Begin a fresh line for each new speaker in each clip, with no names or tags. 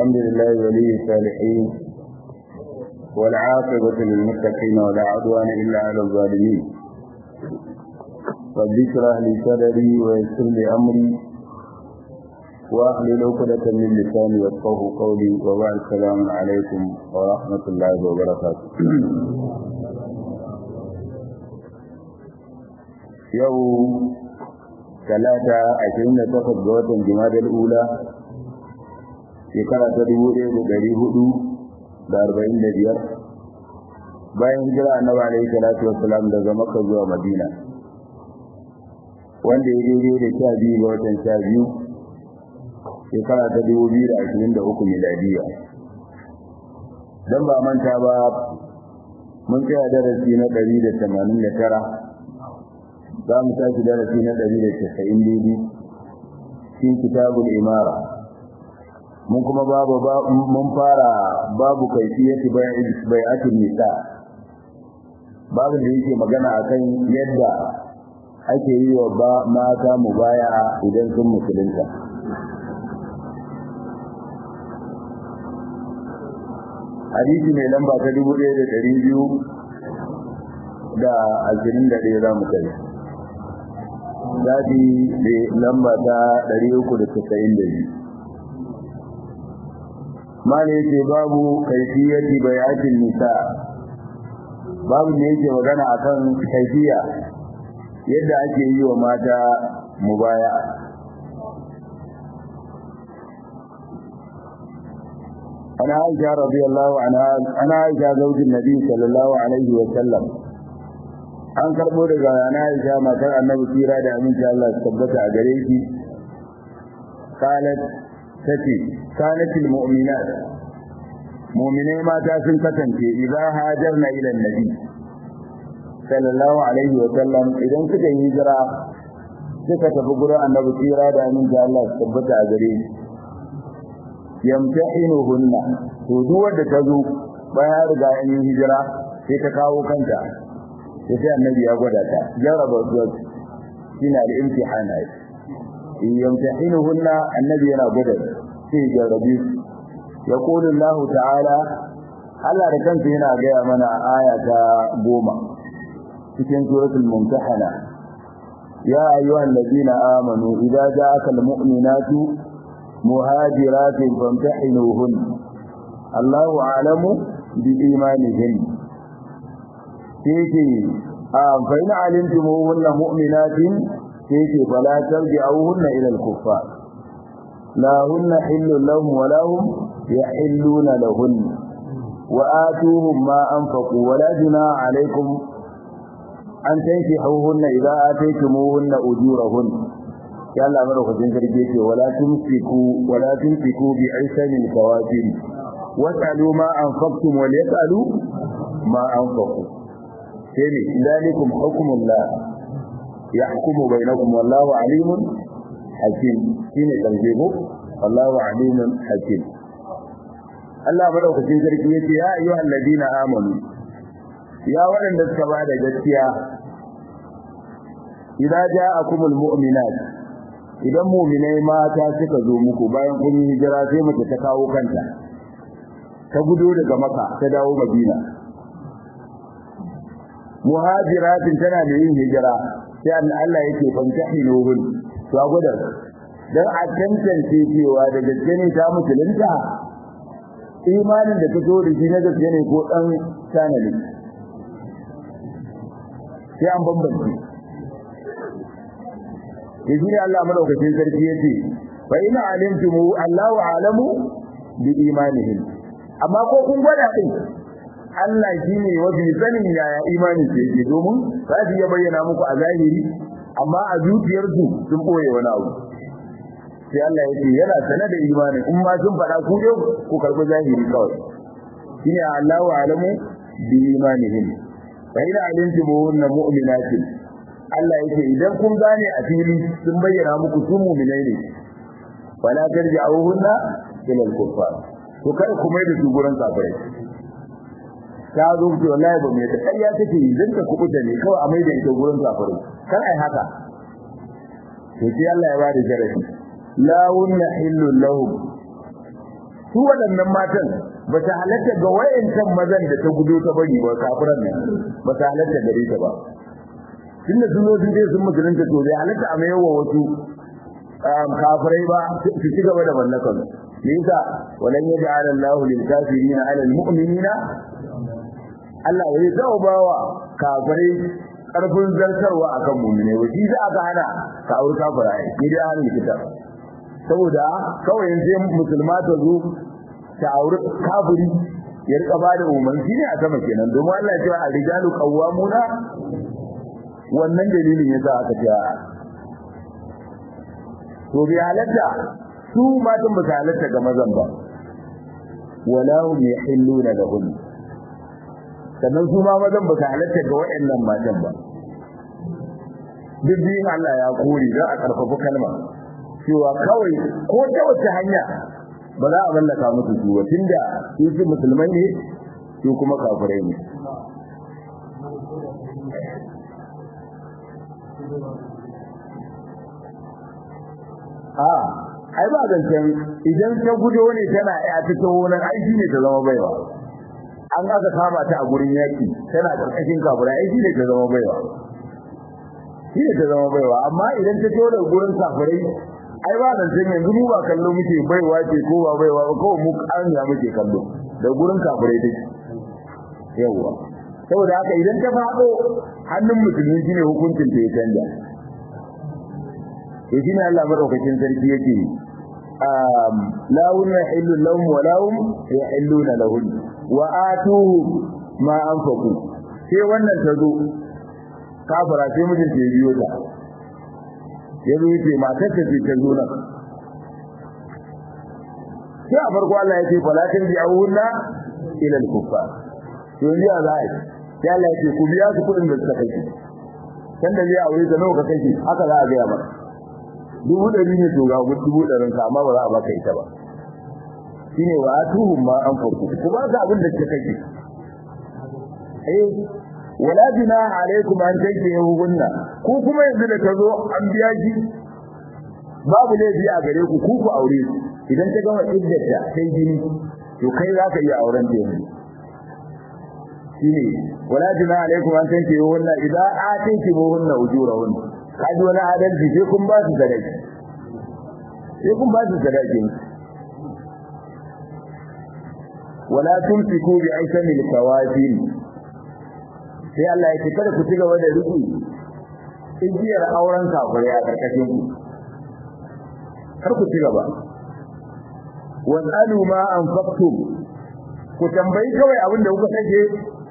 الحمد لله ولي الصالحين والعاقبة للمتقين ولا عدوان إلا على الظالمين رب اشرح لي صدري ويسر لي أمري واحلل عقدة من لساني يفقه قولي وبعد السلام عليكم ورحمة الله وبركاته يوم ثلاثة عشرين تقصد جوة جماد الأولى shekara ta dubu ɗaya da ɗari hudu da arba'in da biyar bayan hijira annabi alaihi salatu wassalam daga makka zuwa madina wanda ya daidai da sha biyu ga watan sha biyu shekara ta dubu biyu da ashirin da uku miladiya don ba manta ba mun tsaya darasi na ɗari da tamanin da tara za mu tashi darasi na ɗari da casa'in daidai cikin kitabul imara mun kuma babu mun fara babu kaifiyati bai'atul nisa babu da yake magana akan yadda ake yi wa ba mata mubaya'a idan sun musulunta hadisi mai lamba ta dubu ɗaya da ɗari biyu da ashirin da ɗaya za mu kai zafi mai lamba ta ɗari uku da casa'in da biyu mala yake babu kaifiyati bayatin nisa babu ne yake magana akan kaifiya yadda ake yi wa mata mubaya ana aisha radiyallahu anha ana aisha zaujin nabi sallallahu alaihi wa sallam an karbo daga ana aisha matar annabi tira da aminci Allah su tabbata a gare shi qalat tace kanatil mu'minat mu'minai mata sun kasance idza hajarna ila annabi sallallahu alaihi wa sallam idan suka yi hijira suka tafi gurin annabi tsira da amin da Allah su tabbata a gare shi yamtahinuhunna to duk wanda ta zo bayan riga an yi hijira sai ta kawo kanta sai sai annabi ya gwada ta jarraba zuwa shine al-imtihana yamtahinuhunna annabi yana gwada sai jarrabi ya kulu Allah ta'ala Allah da kansa yana gaya mana aya ta goma cikin suratul mumtahana ya ayyuhal ladina amanu idza ja'aka almu'minatu muhajiratin famtahinuhun Allahu a'lamu bi imanihin sai fa in alimtumuhunna mu'minatin sai fala tarji'uhunna ila al-kuffar لا هن حل لهم ولا هم يحلون لهن وآتوهم ما أنفقوا ولا جناح عليكم أن تنكحوهن إذا آتيتموهن أجورهن يا الله مرة خدين ولا تمسكوا ولا تمسكوا بعسن الكوافر واسألوا ما أنفقتم وليسألوا ما أنفقوا سيري ذلكم حكم الله يحكم بينكم والله عليم hakim shine tarjihu wallahu alimun hakim Allah madaukakin sarki yace ya ayyuhal ladina amanu ya waɗanda suka ba da gaskiya idza ja'akumul mu'minat idan mu'minai mata suka zo muku bayan kun yi hijira sai mace ta kawo kanta ta gudo daga maka ta dawo madina muhajiratin tana da yin hijira sai Allah yake fantahinuhun to a gwada dan a tantance cewa da gaske ne ta musulunta imanin da ta zo da shi na gaske ne ko dan sanali sai an bambance yaji ne Allah madaukakin sarki yace fa ina alimtum Allahu alamu bi imanihim amma ko kun gwada din Allah shine wabi sanin yaya imanin ce yake domin za su iya bayyana muku a zahiri amma a zuciyarsu sun boye wani abu sai Allah ya ce yana sanar da imani in ma sun faɗa ku dai ku karɓi zahiri kawai shine Allahu alamu bi imanihim fa ina alimtum hunna mu'minatin Allah yake idan kun gane a fili sun bayyana muku su mu'minai ne wala tarji'uhunna ila al-kuffar to kada ku mai da su gurin kafirai ta zo ce wallahi ba mai da ƙarya take idan ta kubuta ne kawai a mai da ita gurin kafirai kar ai haka to sai Allah ya bada jarabi la hunna hillu lahum su waɗannan matan ba ta halatta ga wayancan mazan da ta gudo ta bari ba kafiran nan ba ta halatta gare ta ba tunda sun zo sun ce sun musulunta to bai halatta a mayar wa wasu kafirai ba su ci gaba da mallakan me yasa walan yaj'al Allahu lil kafirin 'ala al mu'minina Allah ya taɓa bawa kafirai karfin zartarwa akan mu'mine wa shi aka hana ka aure kafira ni dai ahlul kitab saboda kawai yanzu musulma ta zo ta aure kafiri ya rika ba da umarni ne a sama kenan domin Allah ya ce a rijalu qawwamuna wannan dalilin yasa aka ce to bi halatta su matan ba su halatta ga mazan ba wala hum yahilluna lahum sannan su ma mazan ba su halatta ga waɗannan matan ba duk biyun Allah ya kore don a karfafa kalma cewa kawai ko ta wace hanya ba za a mallaka musu su ba tunda su su musulmai ne su kuma kafirai ne a ai ba zancen idan ta gudo ne tana ya ta wani aiki ne ta zama baiwa an aka kama ta a gurin yaki tana karkashin kafirai aiki ne ta zama baiwa shi ne ta zama baiwa amma idan ta tura gurin kafirai ai ba zancen yanzu mu ba kallo muke baiwa ce ko ba baiwa ba kawai mu an ya muke kallo da gurin kafirai take yawa saboda haka idan ta faɗo hannun musulmi shine hukuncin ta ya canja to shine Allah madaukakin sarki yake um la hunna hillu lahum wa lahum yahilluna lahum wa atuhu ma anfaqu sai wannan tazo kafara sai mijin ta biyo ta yazo yace matar ta ce ta zo nan sai a farko Allah ya ce falatin bi awunna ila al-kuffar to yanzu ya zai sai Allah ya ce ku biya su kudin da suka kai kan da zai aure ta nawa ka kai haka za a ga ba dubu ɗari ne to ga dubu ɗarin ka amma ba za a baka ita ba shine wa atuhum ma anfaqu ku ba ka abin da kike kake eh wala bina alaikum an tankihuhunna ku kuma yanzu da kazo an biya ki babu laifi a gare ku ku ku aure idan ta gama iddata sai jini to kai za ka iya auren ta yanzu shine wala bina alaikum an tankihuhunna idza atinkihuhunna ujurahunna kaji wani adalci sai kun ba su sadaki sai kun ba su sadaki wala tumsiku bi aisamil kawafin sai Allah ya ce kada ku ci gaba da riki igiyar auren kafirai a karkashin ku kar ku ci gaba wasalu ma anfaqtum ku tambayi kawai abin da kuka sake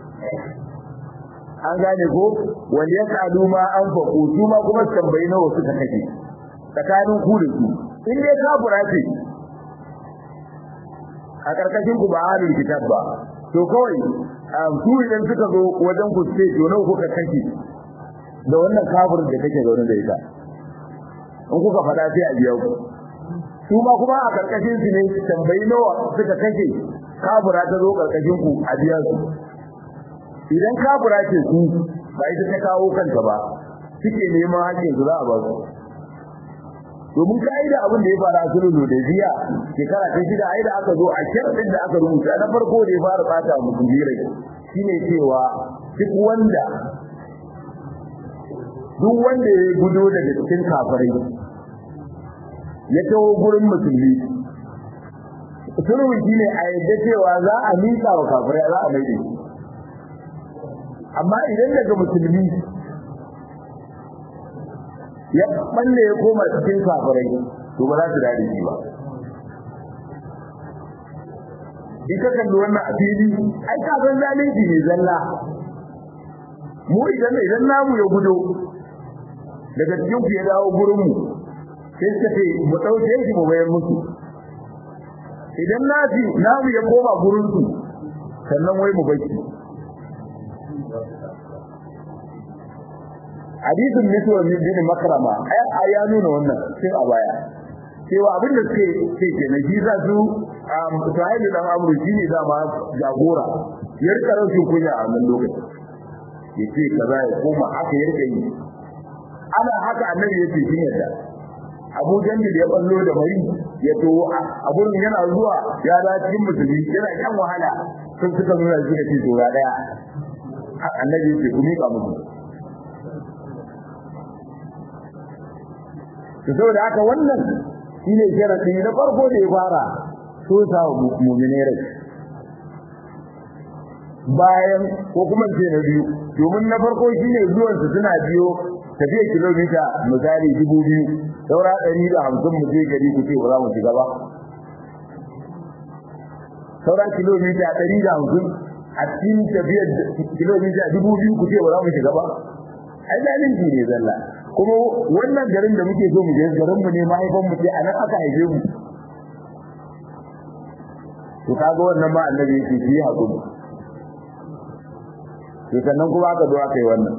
an gane ko wanda ya sadu ma an faku su ma kuma tambayi nawa suka kake tsakanin ku da su in dai kafira ce a karkashin ku ba halin kitab ba to kawai su idan suka zo wajen ku ce to nawa kuka kake da wannan kafirin da kake zaune da ita in kuka faɗa sai a biya ku su ma kuma a karkashin su ne tambayi nawa suka kake kafira ta zo karkashin ku a biya su idan kafira ce ku ba ita ta kawo kanta ba suke neman hakkin su za a ba su domin ka'ida abin da ya fara a sulhu da ziya shekara ta shida ai da aka zo a sharɗin da aka rubuta na farko da ya fara bata musu jirai shine cewa duk wanda duk wanda ya gudo daga cikin kafirai ya taho gurin musulmi sulhu shine a yadda cewa za a miƙa wa kafirai za a mai da shi amma idan daga musulmi ya balle ya koma cikin kafirai to ba za su dade shi ba in ka kalli wannan a fili ai ka san zalunci ne zalla mu idan idan namu ya gudo daga cikin ku ya dawo gurin mu sai suka ce mu dauke shi mu bayar musu idan nafi namu ya koma gurin su sannan wai mu baki hadisin mutuwar bin makrama ai ya nuna wannan sai a baya cewa abin da suke ce kenan shi za su sahibi dan amru shine dama jagora ya rika rashin kunya a wannan lokaci ya ce kaza ya koma haka ya rika yi ana haka annabi ya ce shi yadda abu jandil ya ballo da mai ya to a gurin yana zuwa ya da cikin musulmi yana kan wahala sun suka nuna shi da to ga daya annabi ya ce ku miƙa musu to saboda haka wannan shine sharadi na farko da ya fara so sa mu'mine rai bayan ko kuma ce na biyu domin na farko shine zuwan su suna biyo tafiya kilomita misali dubu biyu saura ɗari da hamsin mu je gari ku ce ba za mu shiga ba saura kilomita ɗari da hamsin a cikin tafiyar kilomita dubu biyu ku ce ba za mu shiga ba ai zalunci ne zalla kuma wannan garin da muke so mu je garin mu ne mahaifan mu ce a nan aka haife mu to kaga wannan ma annabi yake yi hakuri to sannan kuma aka zo aka yi wannan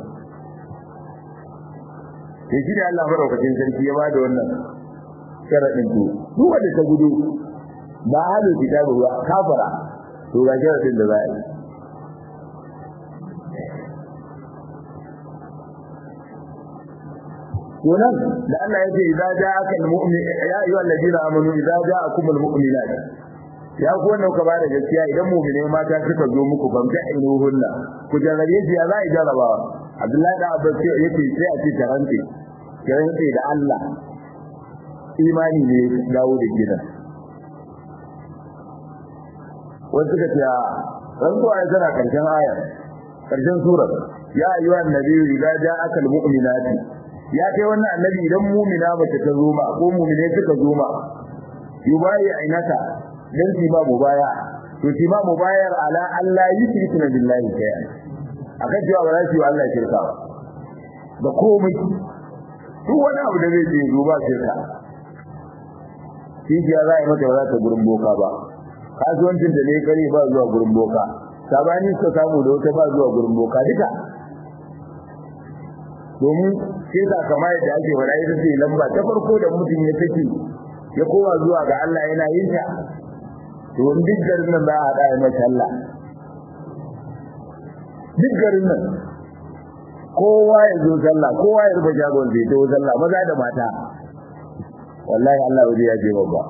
to shi da Allah madaukakin sarki ya bada wannan sharadin to duk wanda ta gudu ba halin kitabu ba kafara to ga sharadin da za a yi wannan da Allah ya ce idza ja'aka almu'min ya ayyuhal ladina amanu idza ja'akum almu'minat ya ku wannan ka bada gaskiya idan mu'mine mata suka zo muku famta inuhunna ku jarrabe shi ya za a jarrabawa Abdullahi da Abbas yace sai a ce tarante tarante da Allah imani ne dawo da gidan wasu suka ce rantsuwa ya tana karshen ayar karshen surar ya ayyuhan nabiyyu idza ja'aka almu'minati ya kai wannan annabi idan mu'mina mace ta zo ma ko mu'mine suka zo ma yubayi ainaka dan shi ba mubaya to shi ma mubayar ala Allah yushrikuna billahi shay'an akan cewa ba za su yi Allah shirka ba da komai duk wani abu da zai ce duba shirka shi ya za a yi mata ba za ta gurin boka ba kasuwancin da ne kare ba zuwa gurin boka sabani suka samu da wata ba zuwa gurin boka duka domin sai da kama yadda ake fara ita ce lamba ta farko da mutum ya take ya koma zuwa ga Allah yana yin ta to duk garin nan za a haɗa ya mai sallah duk garin nan kowa ya zo sallah kowa ya rufe shagon zai to sallah maza da mata wallahi Allah waje ya je babba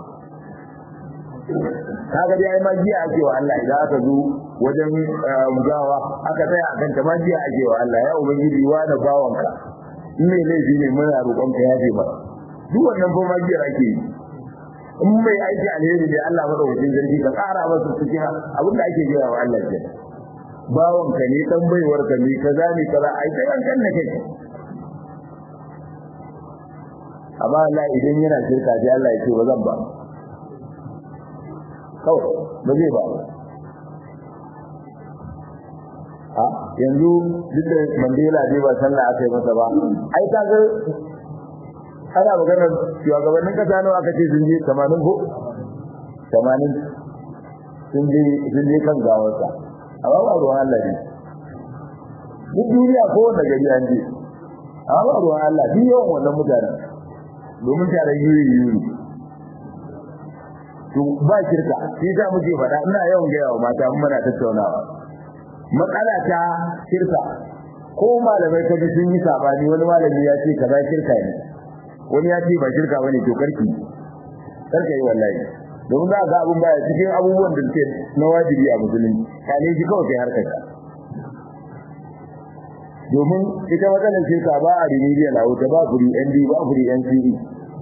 kaga dai ai magiya ake wa Allah idan aka zo wajen gawa aka tsaya akan ta magiya ake wa Allah ya ubangiji wa da bawanka in mai laifi ne muna roƙon ka yafe ba duk wannan fa magiyar ake yi in mai aiki alheri ne Allah madaukakin sarki ka ƙara masa cikin abin da ake gaya wa Allah ke bawanka ne dan baiwar ka ne kaza ne kaza ai sai an kanna kai amma Allah idan yana shirka sai Allah ya ce ba zan ba kawai ba zai ba a yanzu duk da mandela dai ba sallah aka yi masa ba ai ka ga ana magana shugabannin kasa nawa aka ce sun je 80 ko 80 sun je sun je kan gawarsa amma ba ruwan Allah ne duk duniya ko wanda gari an je amma ba ruwan Allah duk yawan wannan mutanen domin tare yuri yuri to ba shirka shi za mu je faɗa ina yawan gaya wa mata mun muna tattaunawa matsala ta shirka ko malamai kaji sun yi sabani wani malami ya ce kaza shirka ne wani ya ce ba shirka bane to karki karka yi wallahi domin za ga abun baya cikin abubuwan da suke na wajibi a musulunci kane shi kawai kai harkar ka domin ita matsalar shirka ba a remedial a wuta ba kuri ND ba kuri NCE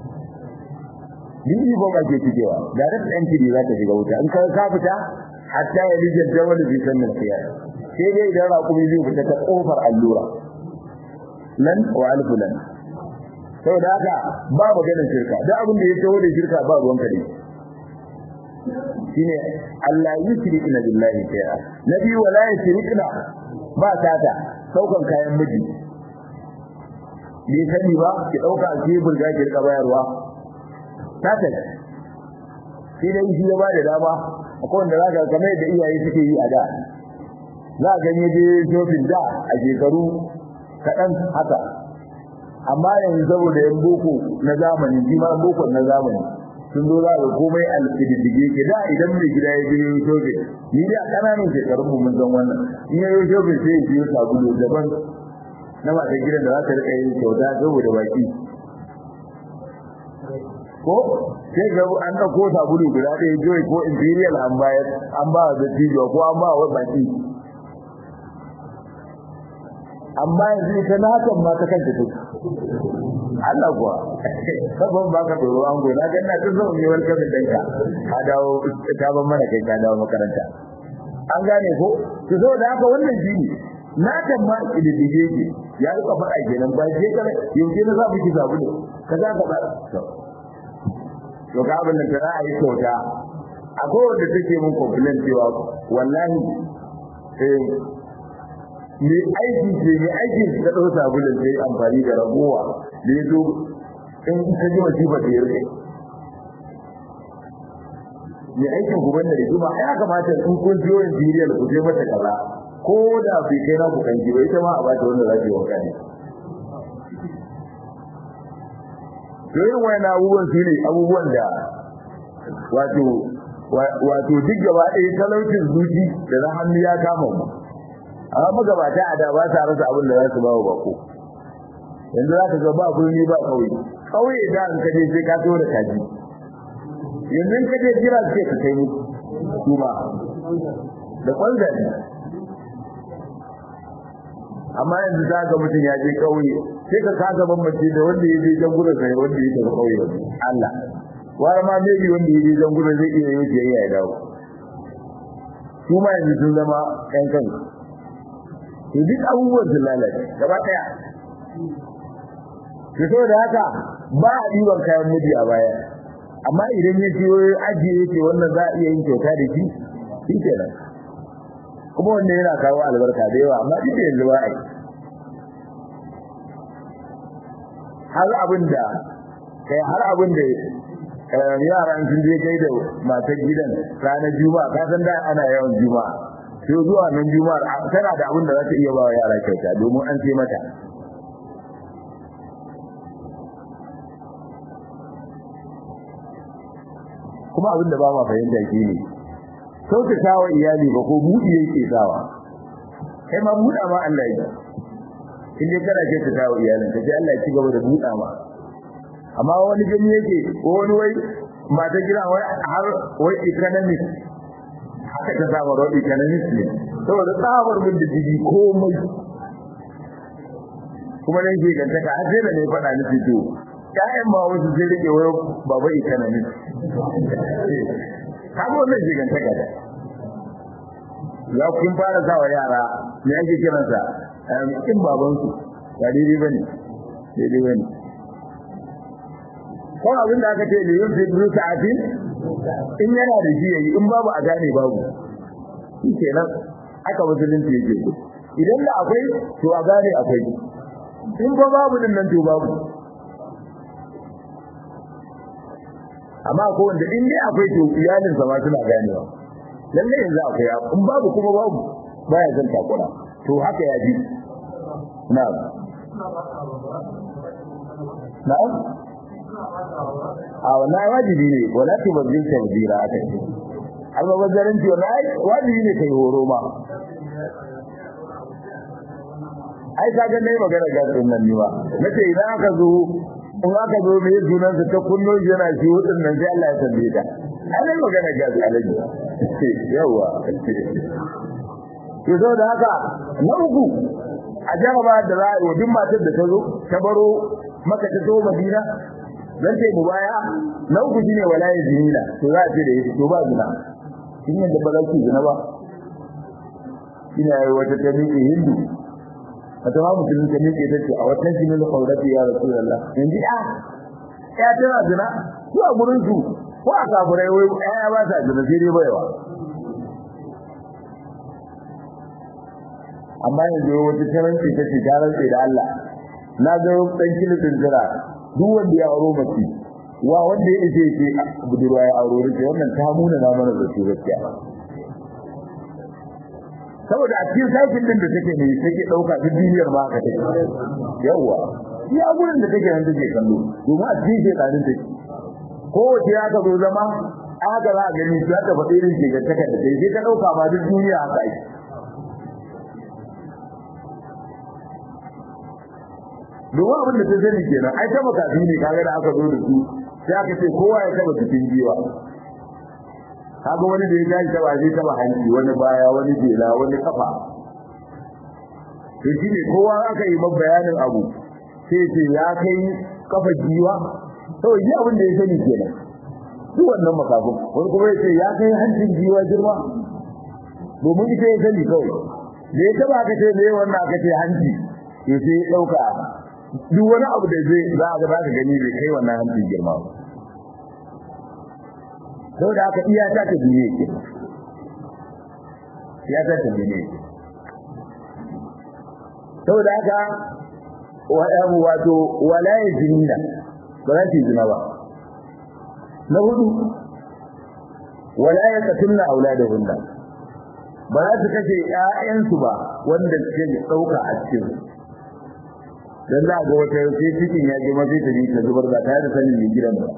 Dini ba ba ke cikewa, direct entry za ta shiga wuta. In ka ka fita, hatta ya lijin jawal bi sannan siya. Sai dai idan raƙumi zai fita ta ƙofar allura. Lan wa alfu lan. Saboda haka ba maganar shirka, duk abin da ya taho da shirka ba ruwan ka ne. Shine Allah yushrikna billahi shay'a. Nabi wala yushrikna ba tata saukan kayan miji. Bai sani ba ki ɗauka a kebul ga ki rika bayarwa tata shi dai shi ya bada dama akwai wanda zaka kamar da iyaye suke yi a da za ga ne je shopping da a shekaru kaɗan haka amma yanzu saboda yan boko na zamani shi ma boko na zamani sun zo za ga komai alƙididdige ke da idan mai gida ya je shopping ni da ƙananan shekarun mu mun san wannan in ya yi shopping sai ya biyo sabulu daban na matan gidan da za ta riƙa yin kyauta saboda baki ko sai ga an dauko sabulu guda ɗaya joy ko imperial an bayar an ba da tijo ko an ba wa baki amma yanzu ita na hakan ma ta kanta take Allah kuwa sabon baka tsoro an gona ga ina tun zama mewar kabin danka ka dawo ta ban mana kai ka dawo makaranta an gane ko to so da haka wannan shi ne na kan ma kididdige ki ya rika faɗa kenan ba je kana yaushe na za mu ki zabu ne kaza ka ba to ga abin da ta za a yi kyauta akwai wanda take mun complain cewa wallahi eh me aiki ce me aiki ta ɗau sabulun sai amfani da ragowa da ya zo in ta ji masifa ta yi rike me aikin ku banda da juma ya kamata in kun jiyo injiriyar ku je mata kaza ko da bai kai na ku kanki ba ita ma a bata wanda za ta yi wanka ne to irin wani abubuwan su ne abubuwan da wato wato duk gaba ɗaya talaucin zuci da na hannu ya kama mu amma magabata a da ba sa rasa abin da za su ba wa bako yanzu za ka ga ba birni ba ƙauye ƙauye da an kaje sai ka so da kaji yanzu in kaje jira suke ka kai musu su ma da kwanzani amma yanzu za ga mutum ya je ƙauye sai ka kaga bambance da wanda ya je jan gudun sai wanda ya tafi ƙauye Allah wani ma maybe wanda ya je jan gudun zai iya yi biyayya ya dawo su ma yanzu sun zama ƴan kansu to duk abubuwan sun lalace gaba ɗaya to saboda haka ba a ɗiban kayan miji a baya amma idan ya ce wai ajiye yake wannan za a iya yin kyauta da shi shi kenan kuma wannan yana kawo albarka da yawa amma duk da yanzu ba a yi har abin da kai har abin da yaran sun je kai da matar gidan ranar juma'a ka san da ana yawan juma'a sai zuwa nan juma'ar tana da abin da za ta iya ba wa yara kyauta domin an ce mata kuma abin da ba ma fahimta shi ne kyautata wa iyali ba ko buɗi yake sawa kai ma buɗa ma Allah ya in dai kana kyautata wa iyalin ka sai Allah ya ci gaba da buɗa ma amma wani gani yake ko wani wai mata gida wai har wai economic haka ta samu road economic ne saboda tsabar mun da jiji komai kuma nan ke gantaka har sai da ne faɗa ni fito ƴaƴan ma wasu sai rike wai baba economic kaga wannan ke gantaka da ya kun fara sawa yara me ake kiransa in babansu ba daidai bane daidai bane ko abin da aka ce ne yin fi sa'atin in yana da shi yayi in babu a gane babu shi kenan aka musulunci yake idan da akwai to a gane akwai in ba babu din nan to babu amma ko wanda in dai akwai to iyalin sa ma suna ganewa lalle yanzu akwai in babu kuma babu baya zan takura to haka ya ji na'am na'am a wannan wajibi ne wala tu bazin tabdira aka ce amma wazarin ce wannan wajibi ne kai horo ma ai kaga dai magana ga sunan ni ba nace idan aka zo in aka zo me sunan sa ta kunno yana shi hudun nan sai Allah ya tambaye ta ai magana ga alaji yawa to da haka na uku a jaraba da za a yi wa duk matar da ta zo ta baro maka ta zo madina dan ce mu baya na uku shine walayi zinina to za a ce da yake to ba zina kin yadda ba za ki zina ba ina yi wata ta miƙe hindu wata ma mutum ta miƙe ta ce a watan shi ne na kaurati ya rasulullah yanzu a ya tana zina ko a gurin su ko a kafurai wai ya ba sa zina sai dai baiwa amma yanzu wata taranci ta ce ta rantse da Allah na ga dan kilifin jira duk wanda ya auro mace wa wanda ya ce ce budurwa ya auro rike wannan ta muna na mana da su gaskiya saboda a cikin sakin din da take ne take dauka duk duniyar ma haka take yawa iya gurin da take nan take kallo domin a cikin shekarun take ko wace ya ka zo zama aka za a gani su ta faɗi irin shigar take da sai ta dauka ba duk duniya haka ake domin abin da ta sani kenan ai ta makafi ne kaga da aka zo da su sai aka ce kowa ya taba cikin jiwa kaga wani da ya tashi taba zai taba hanci wani baya wani jela wani kafa to shi ne kowa aka yi bayanin abu sai ce ya kai kafa jiwa to yi abin da ya sani kenan duk wannan makafin wani kuma ya ce ya kai hancin jiwa girma domin ita ya sani kawai da ya taba aka ce me wannan aka ce hanci to sai ya dauka duk wani abu da zai za a ga za ka gani bai kai wannan hancin girma ba sau da aka iya ta ta duniya ke iya ta ta duniya ke sau da aka wato walaye jinina ba za su yi zina ba na hudu walaye katunna aula da hunna ba za su kashe ‘ya'yansu ba wanda suke ɗauka a cikin don za a ga wata sai cikin ya girma sai ta ta zubar ba tare da sanin mai gidan ba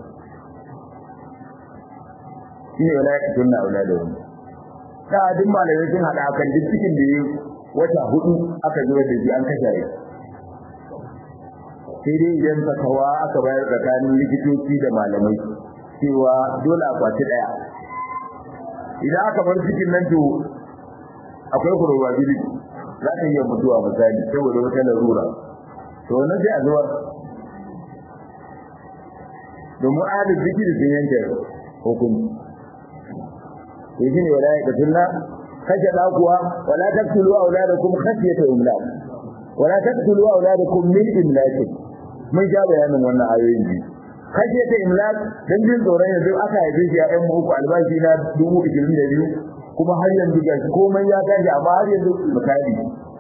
shi ne wala ya tunna aula da wani ta duk malamai sun haɗa kan duk cikin da ya wata hudu aka zubar da shi an kashe ya sai dai idan fatawa aka bayar tsakanin likitoci da malamai cewa dole a kwaci ɗaya idan aka bar cikin nan to akwai probability za ta iya mutuwa misali saboda wata larura to wannan sai a zuwa domin adal zikiri sun yanke hukunci to shine wala ya katunna kashe da kuwa wala taqtulu auladakum khashyata imlaq wala taqtulu auladakum min imlaq mun ja bayanin wannan ayoyin ji khashyata imlaq dan jin tsoron yanzu aka haife shi a ɗan uku albashi na dubu ishirin da biyu kuma har yanzu ga komai ya tashi amma har yanzu misali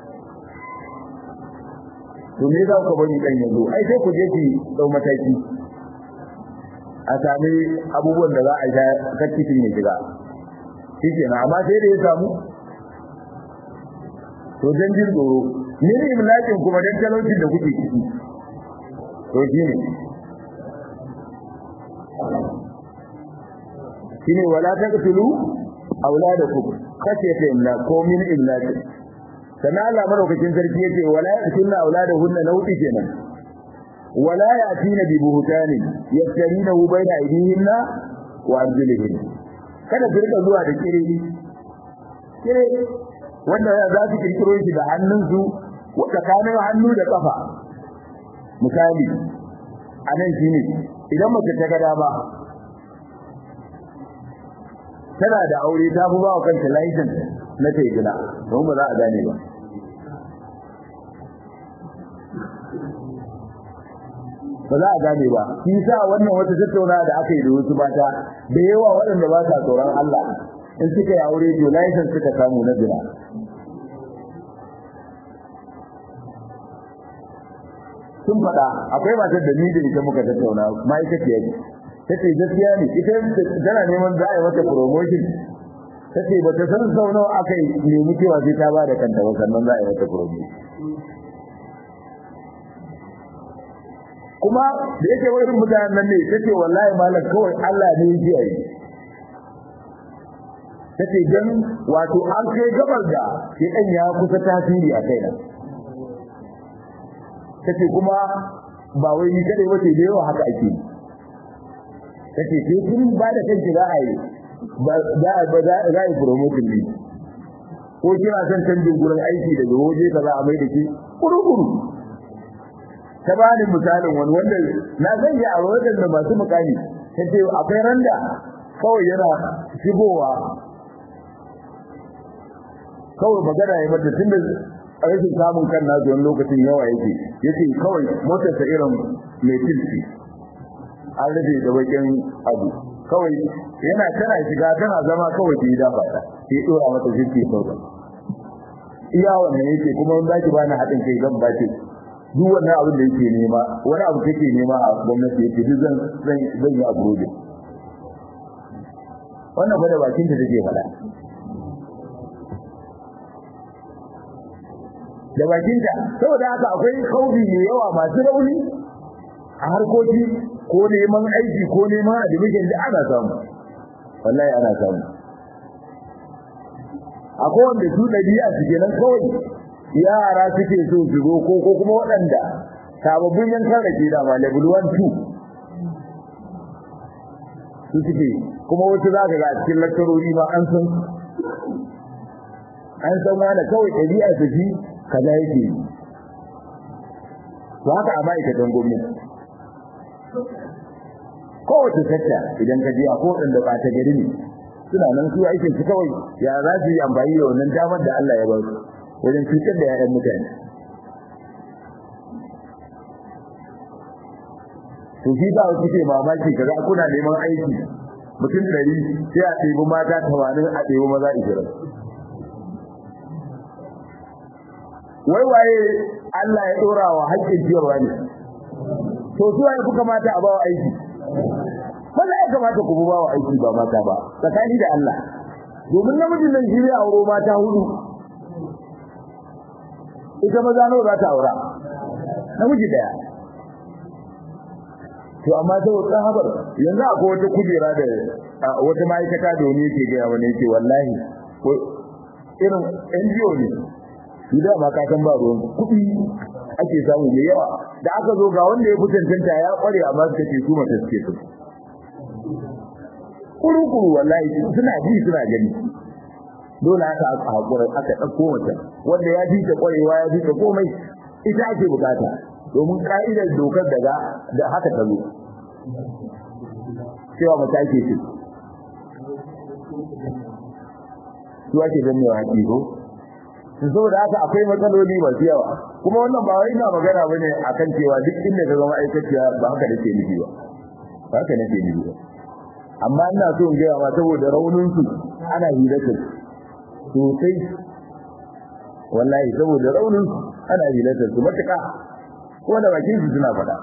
to me za ku bari dan yanzu ai sai ku je ki dau mataki a sami abubuwan da za a sha kakkitin ya shiga shike na amma sai da ya samu to dan jin tsoro ni ne imlakin kuma dan talaucin da kuke ciki to shine shine wala taqtulu auladakum khashyata imlak ko min imlak sana Allah madaukakin sarki yace wala yakunna auladahunna nauti kenan wala yatina bi buhtani yaftarinahu baina aydihinna wa arjulihin kada su rika zuwa da kire kire wanda za su kirkiro shi da hannunsu tsakanin hannu da kafa misali anan shine idan mace ta ga dama tana da aure ta fi ba wa kanta license na ta gina don ba za a gane ba ba za a gane ba shi sa wannan wata tattauna da aka yi da wasu mata da yawa waɗanda ba sa tsoron Allah in suka yi aure to license suka samu na gina sun faɗa akwai matar da ni da ita muka tattauna ma'aikaciya ce tace gaskiya ne ita tana neman za a yi mata promotion tace ba ta san sau nawa aka yi nemi cewa sai ta bada kanta ba sannan za a yi mata promotion kuma da yake wurin mutanen nan ne tace wallahi malam kawai Allah ne ya ji yi tace dan wato an kai gabar da shi dan ya kusa tasiri a kaina tace kuma ba wai ni kadai wace da yawa haka ake yi kace ke kun ba da kanki za a yi ba za ba za a yi promotion ne ko kina son canjin gurin aiki daga waje ka za a mai da ke kurukuru ta ba ni misalin wani wanda na san ya a wajen da masu mukami ta ce akwai randa kawai yana shigowa kawai magana ya mata tunda rashin samun kan nasu wani lokacin yawa yake yake kawai motarsa irin mai tilsi an rufe da bakin abu kawai yana tana shiga tana zama kawai ta yi dafa ta sai dora mata jirki sauka iya wannan yake kuma wanda zaki bani haɗin kai zan ba ce duk wannan abin da yake nema wani abu take nema a gwamnati yake duk zan zan zan yi aburoje wannan fa da bakin ta take faɗa da bakinta saboda haka akwai kaubi mai yawa masu rauni a harkoki ko neman aiki ko neman admission da ana samu wallahi ana samu akwai wanda su ɗabi'a su kenan kawai yara suke so su zo ko ko kuma waɗanda sababbin yankan rake da ma level 1 2 su suke kuma wasu za ka ga a cikin lakcarori ma an san an san wani kawai ɗabi'a su shi kaza yake yi to haka a ma'aikatan gwamnati kowace sakta idan ka je a kowace da ba ta gari ne suna nan su aikin su kawai ya za su yi amfani da wannan damar da Allah ya ba su wajen cutar da 'ya'yan mutane to shi ba su ke mamaki kaga kuna neman aiki mutum ɗari sai a ɗebi mata tamanin a ɗebi maza ishirin wai waye Allah ya ɗora wa haƙƙin ciyarwa ne to su waye kuka mata a bawa aiki maza ya kamata ku bawa aiki ba mata ba tsakani da Allah domin namijin nan shi zai auro mata hudu ita maza nawa za ta aura namiji daya to amma saboda tsahabar yanzu akwai wata kujera da wata ma'aikata da wani yake gaya wani yake wallahi irin NGO ne su da ma ka san ba ruwan kuɗi ake samu mai yawa da aka zo ga wanda ya fi cancanta ya kware amma suka ce su mata suke su kuru-kuru wallahi suna ji suna gani dole aka haƙura aka ɗauko wata wanda ya ji ta kwarewa ya ji ta komai ita ake bukata domin ka'idar dokar daga da haka ta zo cewa mata ake ce su ake ganewa haƙi ko saboda haka akwai matsaloli masu yawa kuma wannan ba wai ina magana bane akan cewa duk inda ka zama aikaciya ba haka nake nufi ba ba haka nake nufi ba amma ina so in gaya ma saboda raunin su ana hilatar sosai wallahi saboda raunin su ana hilatar su matuƙa ko da bakin su suna faɗa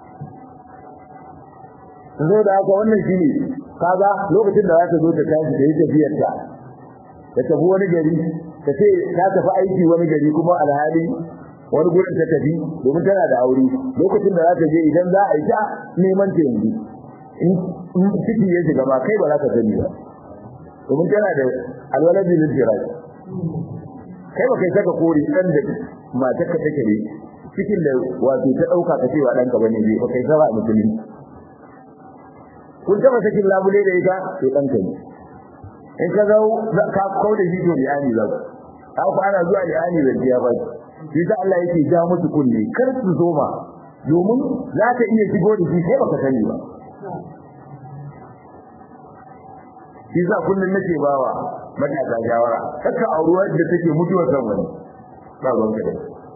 saboda haka wannan shine kaga lokacin da za ta zo ta tashi da yi tafiyar ta ta tafi wani gari ta ce ta tafi aiki wani gari kuma alhali wani gurin ta tafi domin tana da aure lokacin da za ta je idan za a yi ta neman ta yanzu in ciki ya shiga ma kai ba za ka sani ba domin tana da alwalaji lijirai kai ba kai saka kori ɗan da matar ka take ne cikin da wato ta ɗauka ka cewa ɗanka bane ne ba kai saba a musulmi kun taɓa sakin labule da ita to ɗanka ne in ka zau ka kau da shi to liyani za ku ku ana zuwa liyani da ya ba shi sa Allah yake ja musu kunne kar su zo ma domin za ta iya shigo da shi sai baka sani ba shi sa kullun nake bawa matasa shawara kaka auruwa da take mutuwa kan wani ba ruwan ka da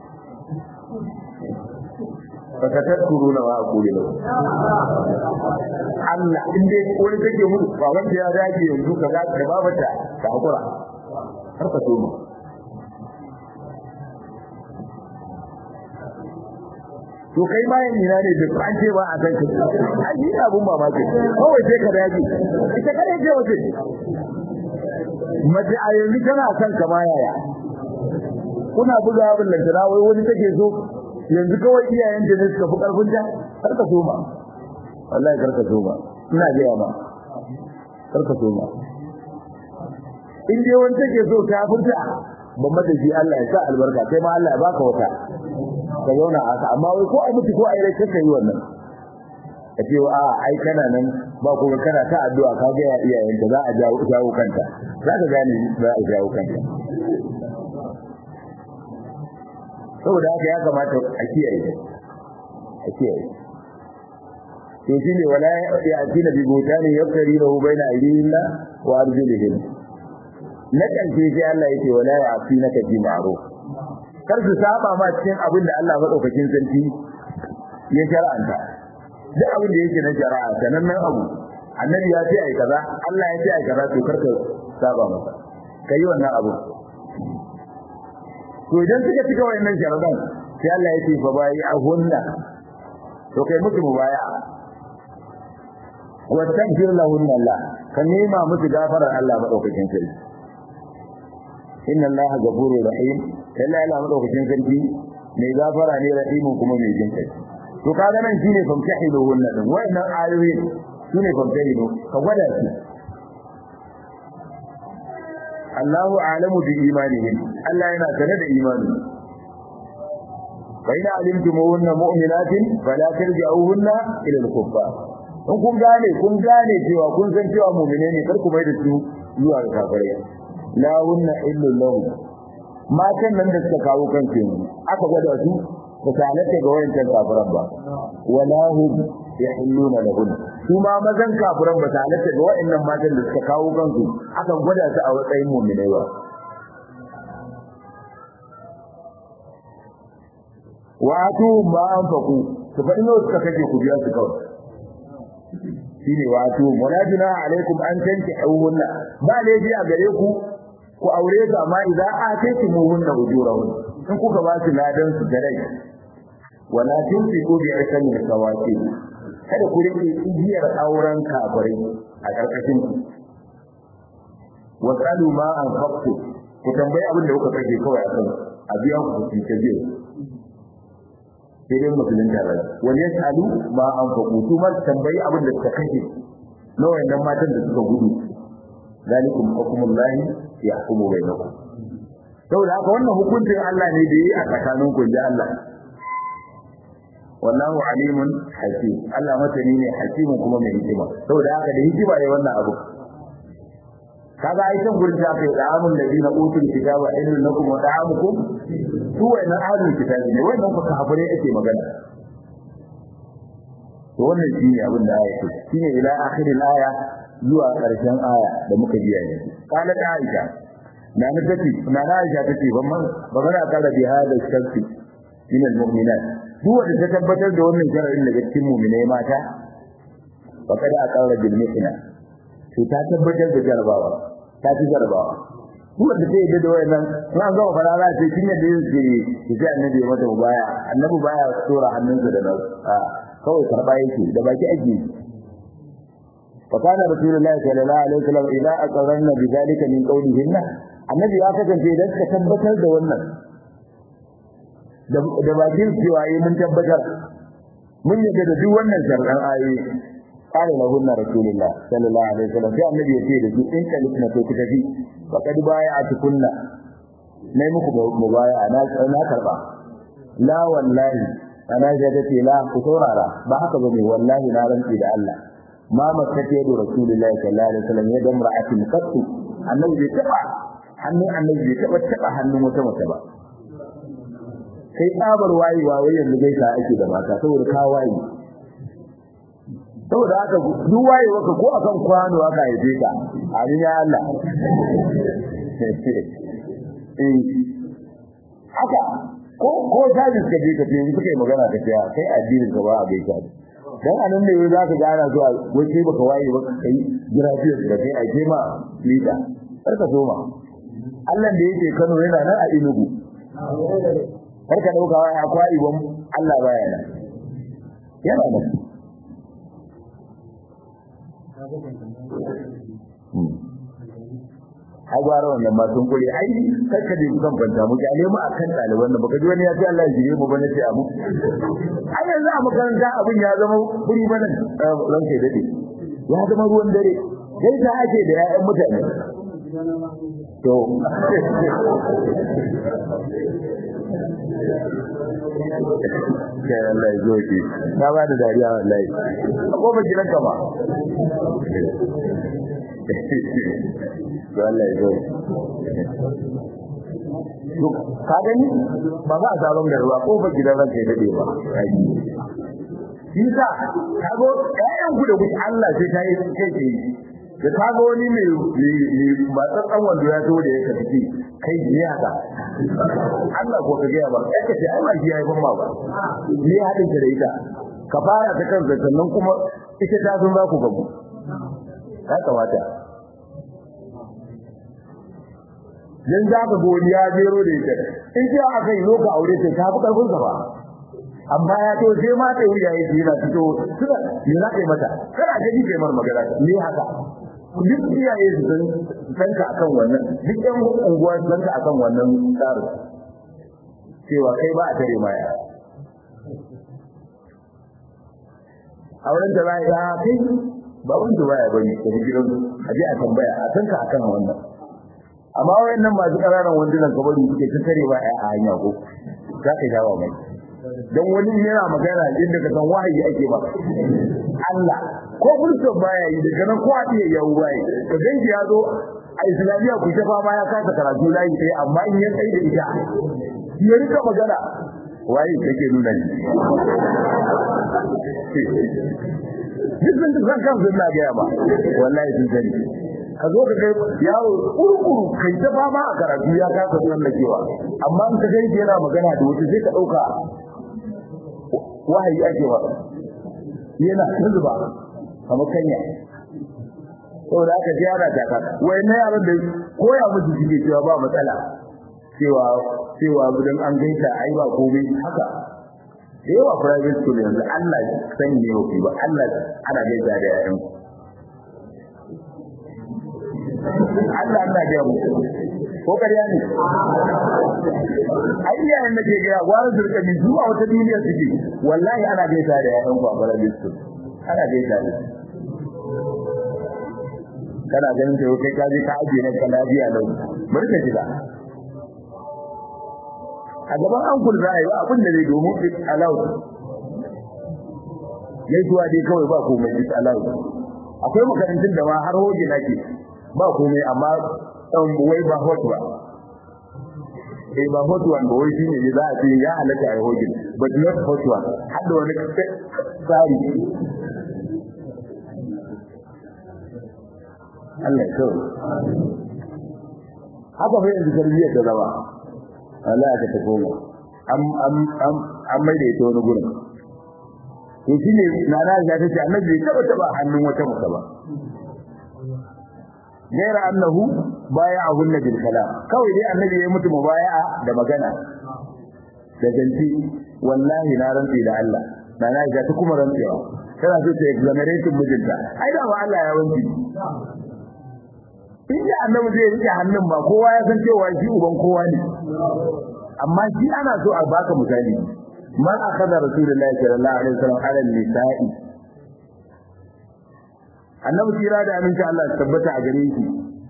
baka tadkuruna wa aqulu lahu Allah in dai wani take mutu ba wanda ya dage yanzu kaza da babata ka hakura har ka so to kai ma yin ina ne da an ce ba a san ka ai ni abun mamaki kawai sai ka dage ita kare ce wace mace a yanzu tana son ka ma yaya kuna buga abin lantana wai wani take so yanzu kawai iyayen da ne suka fi karfin ta har ka soma wallahi kar ka soma ina gaya ma kar ka soma in dai wani take so ta furta ban mata shi Allah ya sa albarka kai ma Allah ya baka wata ka zauna haka amma wai ko ai mutu ko ai rai kake yi wannan ka ce a ai kana nan ba kuma kana ta addu'a ka ga iyayen ta za a jawo jawo kanta za ka gane za a jawo kanta saboda haka ya kamata a kiyaye a kiyaye to shine wala ya'tina bi butani yaftari lahu baina aydihim wa arjulihim na kalce sai Allah yake wala ya'tina ka bi ma'ruf kar su saba ma cikin abin da Allah madaukakin sarki ya shar'anta duk abin da yake na shari'a sanannen abu annabi ya ce ai kaza Allah ya ce ai kaza to karka saba masa kai wannan abu to idan suka cika wayannan sharadan sai Allah ya ce fa bai ahunna to kai musu mubaya wa tagfir lahunna Allah ka nema musu gafarar Allah madaukakin sarki inna Allah ghafurur rahim kalla Allah madaukakin sarki mai gafara ne rahimun kuma mai jin kai to kaga nan shine famtahilu hunna din wayannan ayoyin sune famtahilu ka gwada su Allahu a'lamu bi imanihim Allah yana sane da imani fa ina alimtumuhunna mu'minatin fala tarji'uhunna ila al-kuffar in kun gane kun gane cewa kun san cewa mu'mine ne kar ku bai da su zuwa ga kafirai la hunna illu lahum matan nan da suka kawo kansu yanzu aka gwada su ba ta halatta ga wayancan kafiran ba wala hum yahilluna lahum su ma mazan kafiran ba ta halatta ga wayannan matan da suka kawo kansu aka gwada su a matsayin mu'minai ba wa atu ma anfaqu su fa ino suka kaje ku biya su kawai shine wa atu munajina alaikum an tankihuhunna ba laifi a gare ku ku aure su amma idan ataytumuhunna ujurahun in kuka ba su ladan su da rai wala tunfiqu bi ismi sawati kada ku rike igiyar auren kafirai a karkashin ku wasalu ma anfaqtu ku tambayi abin da kuka kaje kawai akan a biya ku ku ce biyu sai dai musulun da rai wani ya salu ma anfaqu su ma tambayi abin da suka kaje na wayannan matan da suka gudu zalikum hukmullahi yahkumu bainakum saboda haka wannan hukuncin Allah ne da yi a tsakanin ku da Allah wallahu alimun hakim Allah masani ne hakimin kuma mai hikima saboda haka da hikima ne wannan abu kaga ai san gurin da aka yi da'amun ladina utul kitaba ilmin lakum wa da'amukum su wannan ahlul kitabi ne wannan ku kafire ake magana to wannan shine abin da aya ce shine ila akhiril aya zuwa karshen aya da muka biya ne kana da Aisha na na tace na na Aisha tace ban man ba mana kala bi hada sharti min almu'minat duk wanda ta tabbatar da wannan sharadin daga cikin mu'minai mata fa kada aqara bil mithla to ta tabbatar da jarabawa ta ci jarabawa duk wanda ta yadda da wayannan na ga fara za ta kin yadda yake ki sai annabi ya mata baya annabi baya tsora hannunsa da nan kawai karba yake da baki ake وكان رسول الله صلى الله عليه وسلم إذا أقررن بذلك من قولهن النبي ya kasance idan ka tabbatar da wannan da bakin cewa yi mun tabbatar mun yadda da duk wannan sharɗan ayoyi qala lahun rasulullah sallallahu alaihi wasallam sai annabi ya ce da su in kalifna to ku tafi faqad bai'atukunna nayi muku mubaya na na karba la wallahi ana jadati la ku saurara ba haka bane wallahi na rantsi da Allah ma makata yadu rasulullahi sallallahu alaihi wasallam ya damra atin qattu annabi bai taba hannun annabi bai taba taba hannun wata mace ba sai tsabar wayewa wai yanzu gaisa ake da mata saboda ka waye saboda haka duk wayewa ka ko akan kwano aka haife ka amin ya Allah eh haka ko ko tajis ka je ka ce suka yi magana ka ce kai addinin ka ba a gaisa dan anan ne za ka gana zuwa wace baka waye ba kai grafiyar da kai a kema lita kar ka soma Allah da yake Kano yana nan a Enugu kar ka dauka wai akwai ibon Allah baya nan yana nan Hagwara wannan ma sun kure ai kai ka je kan fanta mu kyale mu akan ɗaliban nan baka ji wani ya ce Allah ya jire mu bane sai abu ai yanzu a makaranta abin ya zama buri bane ran kai dade ya zama ruwan dare sai ta ake da ƴaƴan mutane to kai Allah ya zo ki na ba da dariya wallahi ko ba gidan ka ba to Allah ya zo to ka gani ba za a sabon garba ko ba gidan ranka ya dade ba shi sa kago ƴaƴan ku da ku Allah sai ta yi kai ke da kago wani mai ba tsatsan wanda ya zo da ya ka tafi kai ne haka Allah ko ka gaya ba kai ka ce ai ba shi yayi ban ma ba ni hadin ka da ita ka fara ta kan sannan kuma ita ta sun za ku gabu ya kamata dan za ka goni ya jero da ita in ji aka yi zo ka aure ta ta fi karfin sa ba amma ya to sai ma ta wuya yake yana fito suka me za ka yi mata kana ga kai mar magana ne haka duk iyaye su san san ka akan wannan duk ɗan unguwa su san ka akan wannan tsarin cewa kai ba a tare maya auren da za ya kai ba wanda baya bane da gidan a je a tambaya a san ka akan wannan amma wayannan masu ƙananan wandunan kabari suke ta tare ba a hanya ko za ka jawo mai dan wani yana magana inda ka san wahayi ake ba Allah ko fulson baya yi daga nan ko a iya yawo baya ka ganki ya zo a islamiyya ku ta fama ya kasa karatu layi ɗaya amma in ya tsaye da ita ya rika magana waye kake nuna ni duk sun san kansu na gaya ba wallahi sun sani ka zo ka kai yawo kurkuru kai ta fama a karatu ya kasa tsallakewa amma in ka kai yana magana da wata sai ka ɗauka wahayi ake ba yana zuba kamar kanya saboda aka ji yara ta kaka wai na yaran da koya musu suke cewa ba matsala cewa cewa idan an gaita ai ba komai haka da yawa private school yanzu Allah sani ne yau ba Allah ana gaita da yayan Allah Allah ga mu ko kariya ne ai iyayen da ke ga gwara su rika bi zuwa wata duniya suke wallahi ana gaita da yayan ku a private school ana gaita da kana ganin sai kai ka je ka aje ne ka lafiya lau bari ka jira a gaban an kun ra'ayi ba abin da zai domin it allowed yayi zuwa dai kawai ba komai it allowed akwai makarantun da ma har hoje nake ba komai amma dan wai ba hot ba eh ba hot one ba wai shine ne za a ce ya halatta a hoje but not hot one har da wani tsari Allah ya kawo haka fa yanzu tarbiyyar da zama Allah ya ta koma am am am an mai da ita wani gurin to shine nana ya tace annabi bai taba taba hannun wata mata ba gaira annahu baya'ahu bil kalam kawai dai annabi ya mutu mubaya'a da magana da zanci wallahi na rantsi da Allah nana ya ta kuma rantsewa tana so ta exonerate mijinta ai da ba Allah ya wanci inda annabi zai rike hannun ba kowa ya san cewa shi uban kowa ne amma shi ana so a baka misali man akhadha rasulullahi sallallahu alaihi wasallam ala nisa'i annabi tira da aminci Allah ya tabbata a gare shi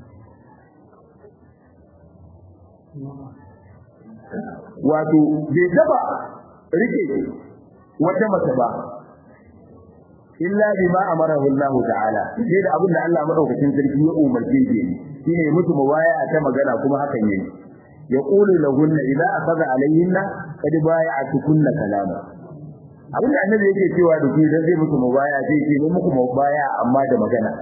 wato bai taba rike wata mace ba illa bima amarahu Allah ta'ala sai da abin da Allah madaukakin sarki ya umarce shi shine mutu mubaya ta magana kuma hakan yayi yaqulu lahunna idza akhadha alayhinna qad bay'atukunna kalama abin da annabi yake cewa da shi dan zai mutu mubaya sai ce ne muku mubaya amma da magana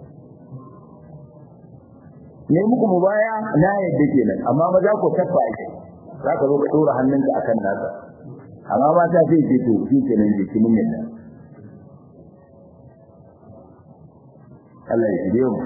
ne muku mubaya na yadda kenan amma maza ko tabba ake zaka zo ka dora hannunka akan nasa amma mata sai ce to shi kenan je kin yadda Allah ya shirye mu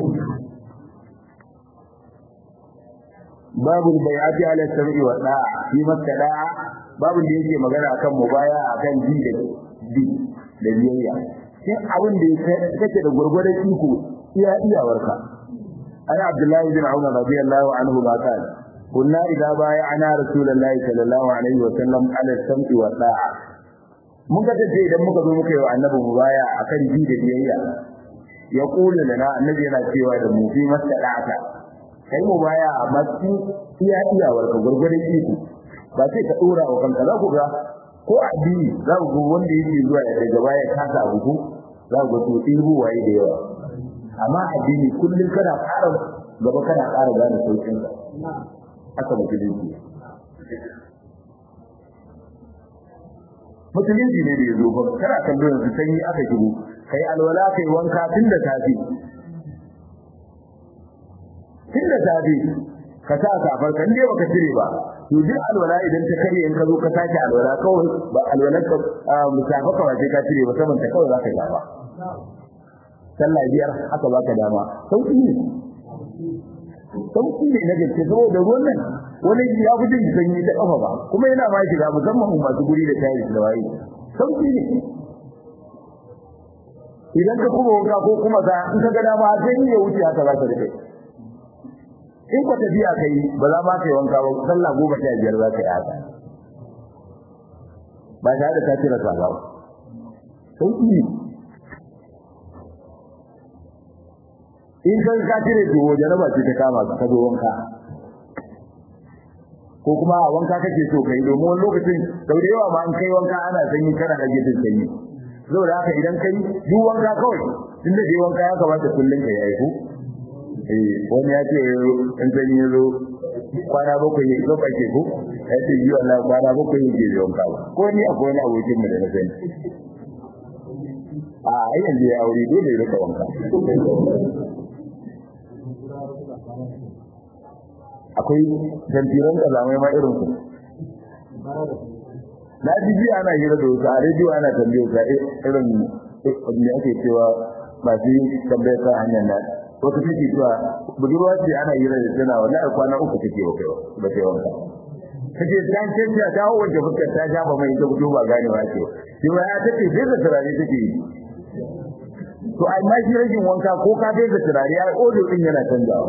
babu bai'ati ala sam'i wa da'a fi da'a babu da yake magana akan mubaya akan ji da bi da biyayya shin abin da kake da gurgurdan iko iya iyawarka ana abdullahi bin umar radiyallahu anhu ba kan kunna idza bay'ana rasulullahi sallallahu alaihi wa sallam ala sam'i wa da'a mun ga tace idan muka zo muka yi wa annabi mubaya akan ji da biyayya ya kula lana annabi yana cewa da mu fi masalata kai mu baya a matsi iya iyawar ka gurgurin iko ba sai ka dora wa kanka za ku ga ko addini za ku wanda yake zuwa ya daga baya kasa abu za ku to tsibu waye da yawa amma addini kullun kana ƙara gaba kana ƙara gane saukin sa haka musulunci musulunci ne da ya zo ba kana kallo yanzu sanyi aka shigo kai alwala kai wanka tun da safi tun da safi ka sa safar kan dai baka cire ba to duk alwala idan ta kare in ka zo ka sake alwala kawai ba alwalar ka musafa ka ba sai ka cire ba saboda kawai za ka yi ba sallah biyar haka ba ka dama sauki ne sauki ne na gaske saboda ruwan nan wani ya fi jin sanyi ta kafa ba kuma yana ma shiga musamman masu guri da tayi da waye sauki ne idan ka kuma wanka ko kuma ka in ka ga dama sai ya wuce haka za ka rike in ka tafiya kai ba za ma kai wanka ba sallah goma sha biyar za ka yi haka ba tare da ka cire sallah ba sauki ne in kan ka cire to wajen ba ce ta kama ka zo wanka ko kuma a wanka kake so kai domin wani lokacin sau da yawa ma an kai wanka ana sanyi kana rage jin sanyi to saboda haka idan kai duk wanka kawai tun da dai wanka ya kamata kullum ka yi ko eh wani ya ce in san yi zo kwana bakwai ya zo kake ko ya ce yi wannan kwana bakwai ya ke wanka ba ko ni akwai wani abokin mu da na sani a yanzu ya aure dole ya rika wanka akwai tantiran kalamai ma irin su na ji jiya ana hira da wasu a rediyo ana tambaye ka irin me ake cewa masu tambayar kan hanyar nan wata take cewa budurwa ce ana hira da tana wallahi kwana uku take wa kai ba sai wanka kace dan ce ta dawo wanda fuskar ta shafa mai ta fito ba ganewa ce shi ma ya take sai da turare take yi to ai ma shi rajin wanka ko ka dai da turare ai odo din yana canjawa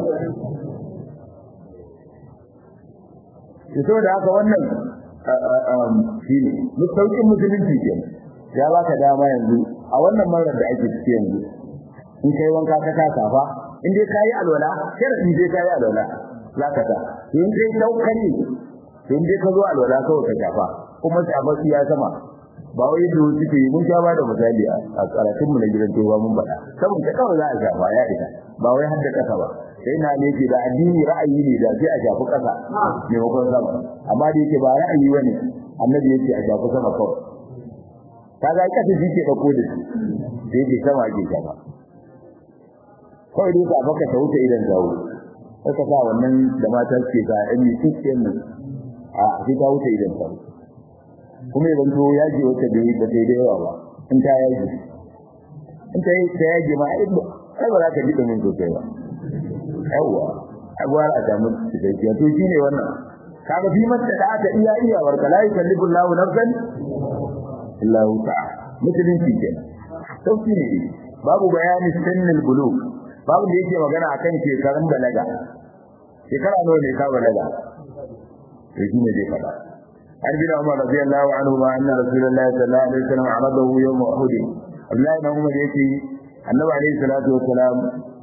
to da haka wannan shi ne sauƙin musulunci ke ya baka dama yanzu a wannan marar da ake ciki yanzu in kai wanka ka ta safa in dai kayi alwala sharadi dai kayi alwala za ka ta in dai saukari in dai ka zo alwala kawai ka shafa kuma shafa ya sama ba wai da suke yi mun sha ba da misali a karatun mu na gidan toba mun faɗa saboda kawai za a shafa ya ita ba wai har da kasa ba sai na ne ke da addini ra'ayi ne da sai a shafi kasa maimakon sama amma da yake ba ra'ayi bane annabi yake a shafi sama kawai kaga kasa shi ke dauko da shi da yake sama ke shafa kawai dai ka baka ta wuce idan zawo saka sa wannan da mata suke sa ɗan yi cikin nan a sai ta wuce idan zawo kuma idan to yaji wata da yi ba sai da yawa ba in ta yaji in ta yi ta yaji ma ai ba za ka ji domin sosai ba yawa agwar a samu cikakkiya to shine wannan kaga fi masta da aka iya iya warka la yukallifu Allahu nafsan illa wus'aha musulunci kenan sauki ne babu bayani sannil bulugh babu da yake magana akan shekarun balaga shekara nawa ne ka balaga to shine dai fada har bin Umar radiyallahu anhu ma anna rasulullahi sallallahu alaihi wasallam aradahu yawm Uhud Abdullahi ibn Umar yake annabi alaihi salatu wassalam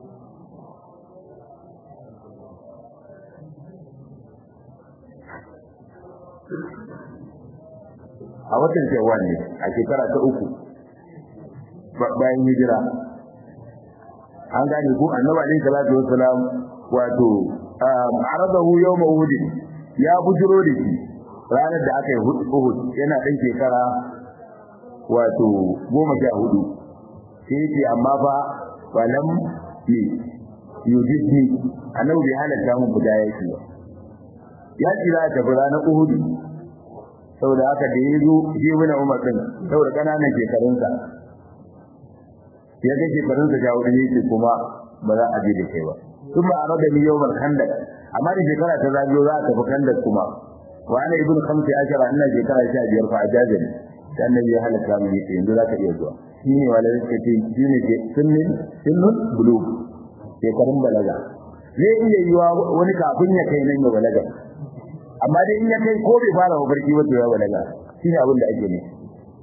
a watan shawwal ne a shekara ta uku bayan hijira an gane ku annabi alaihi salatu wassalam wato aradahu yawm uhud ya bujiro da shi ranar da aka yi uhud yana dan shekara wato goma sha hudu sai yace amma fa walam ni yujidni annabi bai halatta mun fita yaki ba ya kira ta ranar uhud saboda haka da ya zo shi wani umar din saboda kananan shekarunsa ya ga shekarunsa ja wani yake kuma ba za a je da kai ba sun ba a rada ni yau mal kandak amma da shekara ta zagayo za a tafi kandak kuma wa ana ibn khamsi ashara ina shekara sha biyar fa ajazani sai annabi ya halatta mu yake yanzu za ka iya zuwa shi ne wala yake ce shi ne ke sunnin sunnun bulug shekarun balaga zai iya yiwa wani kafin ya kai nan ya balaga amma dai in ya kai ko bai fara mafarki ba to ya balaga shine abin da ake ne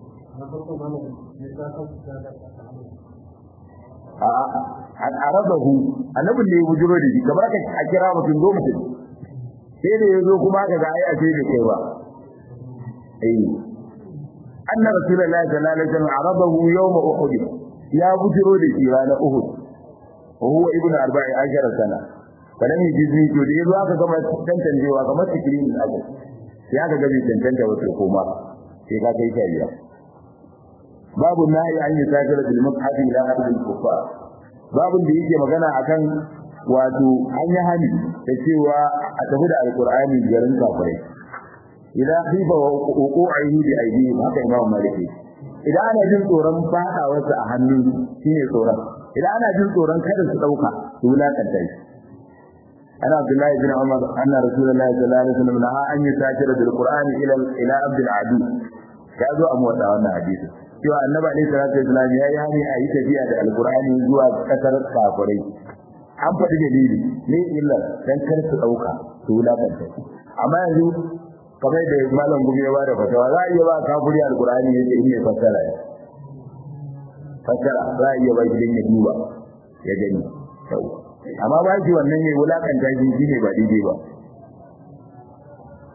a an arabahu annabin da ya bujuro da shi kamar ka a kira mutum zo mutum sai da yazo kuma ka ga ai a ce da kai ba eh anna rasulullahi sallallahu alaihi wasallam arabahu yawm uhud ya bujuro da shi ranar uhud wa huwa ibnu arba'i ashara sana falan jizni to da yazo aka gama tantancewa kamar sikirin abu sai aka ga bai tantance wato koma sai ka kai shari'a babu nahi an yi sajira bil mushafi ila ardil kufar babun da yake magana akan wato an yi hani da cewa a tafi da alqur'ani garin kafirai idan khifa wuqu'ihi bi aydihim haka imam maliki idan ana jin tsoron fadawarsa a hannu shine tsoron idan ana jin tsoron kada su dauka su wulakanta shi أنا عبد الله بن عمر أن رسول الله صلى الله عليه وسلم نهى أن يسافر بالقرآن إلى إلى عبد العدو كذا أموت أنا حديث cewa annabi alaihi salatu wasallam ya yi hani a yi tafiya da alqur'ani zuwa kasar kafirai an faɗi dalili ne illa dan kar su dauka su wulakanta amma yanzu kamar da malam gumi ya bada fatawa za a iya ba kafiri alqur'ani yace in ne fassara ya fassara za a iya ba shi dan ya duba ya gani amma ba shi wannan ne wulakanta shi shine ba daidai ba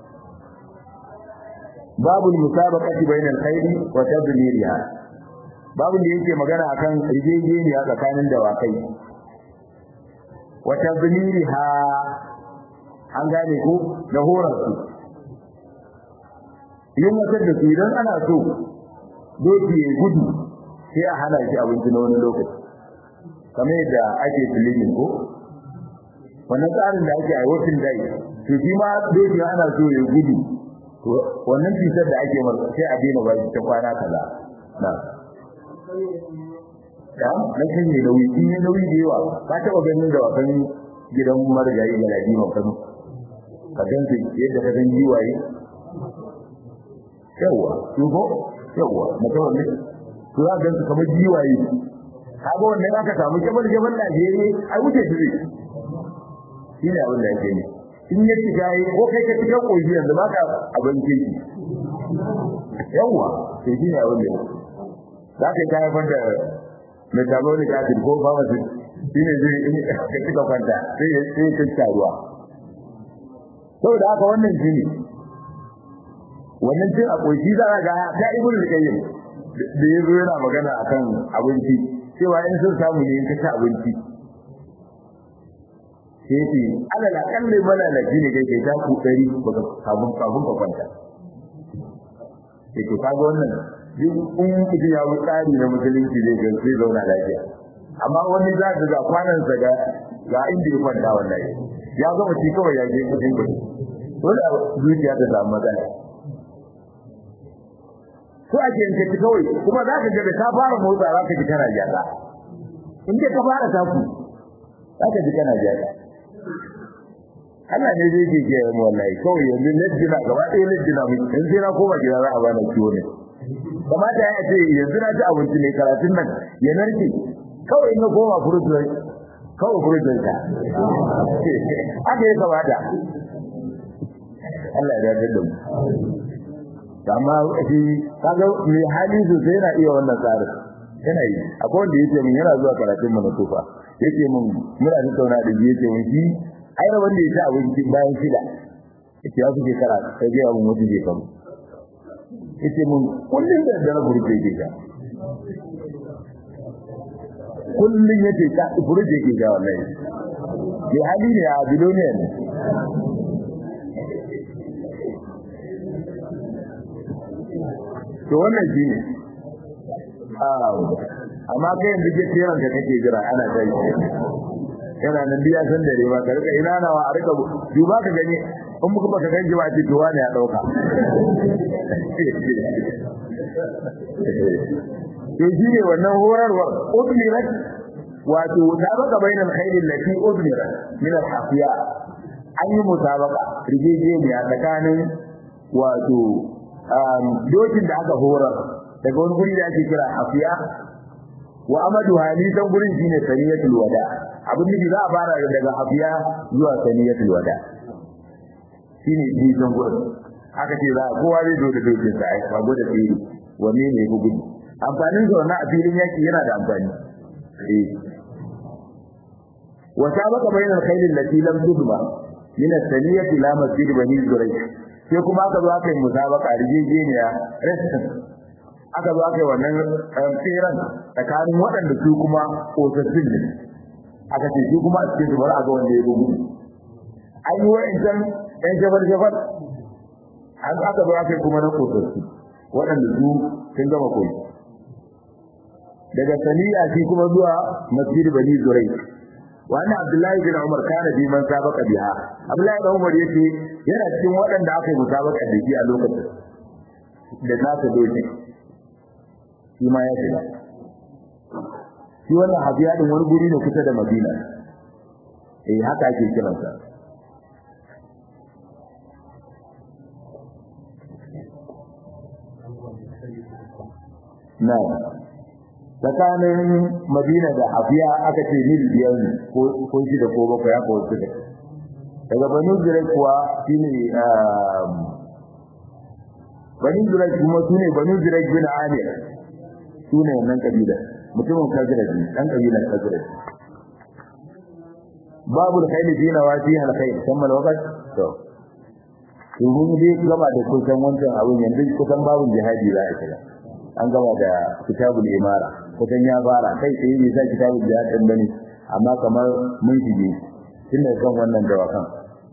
babu musabaqati bainal khairi wa tadmiriha babu da yake magana akan rijejeniya tsakanin dawakai wata ha an gane ko da horar su yin wata da su idan ana so doki ya gudu sai a hana shi abinci na wani lokaci kamar yadda ake filimin ko wannan tsarin da ake aiwatin dai to shi ma doki ana so ya gudu to wannan cutar da ake masa sai a daina ba shi ta kwana kaza na da na kan yi nauyi in yi nauyi da yawa ka taɓa ganin da wasan gidan marigayi ga ladi ban kano ka gan su yadda ka san giwaye yawa su ko yawa mutum ne to za ka gan su kamar giwaye kaga wannan aka samu jabar jabar Najeriya ai wuce su zai shi ne abin da yake ne in ya shiga yi ko kai ka shiga koyi yanzu baka abin kirki yawa sai shi ne abin da za ka ta haifar da metabolic acid ko pharmacy shi ne zai ka cika kwanta sai ya sai ka cika ruwa saboda haka wannan shi ne wannan cin a koshi za ka ga ta ibn al-qayyim da ya zo yana magana akan abinci cewa in sun samu ne in ka ci abinci sai ce alal akalli mana da ne kai kai ta ku dari baka kafin kafin ka kwanta sai to kaga wannan duk in mutum ya bi tsari na musulunci zai ga zai zauna lafiya amma wani za ka ga kwanan sa ga ga inda ya kwanta wallahi ya gama shi kawai ya je kudin kudi dole zuciya ta samu matsala ko a ke yanke kawai kuma za ka ga da ka fara motsa za ka ji kana gyara in ka fara taku za ka ji kana gyara Allah ne zai ke mu wallahi kawai yanzu lejina gaba ɗaya lejina mu in sai na koma gida za a bani ciwo ne kamata ya ce yanzu na ci abinci ne karatun nan ya narke kawai in na koma furutun kawai furutun ka haka ya kamata Allah ya dace da mu amma shi kaga mai hali sosai yana iya wannan tsarin yana yi akwai wanda yake min yana zuwa karatun mu na tufa yake min muna tattauna da shi yake min shi ai da wanda ya ci abinci bayan shida yake ya suke kara sai ga abun wata je kan yake min kullun da dare burje ke ga kullun yake ka burje ke ga wallahi ya hali ne a biloniya ne to wannan shi ne amma kai yanzu ke tsiran da kake jira ana ta yi yana nan biya san dare ba ka rika ina nawa a rika duba ka gani in muka baka ganji ba ce to wani ya dauka to shi ne wannan horarwar udmirat wato musabaqa bainal khayl allati udmirat min al-hafiya an yi musabaqa rijejeniya tsakanin wato dokin da aka horar daga wani guri da ake kira hafiya wa amadu halisan gurin shine saniyatul wada abin da za a fara daga hafiya zuwa saniyatul wada shine nisan gurin aka ce za kowa zai zo da dokin sa ai bago da tsiri wanne ne ku gudu amfanin sa wannan a filin yaki yana da amfani eh wa sabaka bainal khayl allati lam tudma min as-saniyati ila masjid bani zurayh sai kuma aka zo aka yi musabaka rijejeniya restin aka zo aka yi wannan tseren tsakanin waɗanda su kuma ƙosassun ne aka ce su kuma a cikin su bari a ga wanda ya gudu an yi wa'incan ɗan jafar-jafar an aka zo aka yi kuma na ƙosassu waɗanda su sun gama koyi daga saniya shi kuma zuwa masjid bani zurai wannan abdullahi bin umar kana bi man sabaka biha abdullahi bin umar yace yana cikin waɗanda aka yi musabaka da shi a lokacin da nasa doki shi ma ya shiga shi wannan habiya din wani guri ne kusa da madina eh haka ake kiransa na tsakanin madina da hafiya aka ce mil biyar ne ko shida ko bakwai haka wasu da daga banu zirai kuwa shi ne banu zirai kuma su ne banu zirai bin amir su ne wannan kabila mutumin kazirar ne ɗan kabilar kazirar babu da kai da dina wa fi halkai kammal wakat to to mun dai gaba da kusan wancan abin yanzu kusan babu jihadi za a shiga an gama da kitabul imara kusan ya fara kai tsaye bai sa kitabul jihad din bane amma kamar mun shige tun da kan wannan dawakan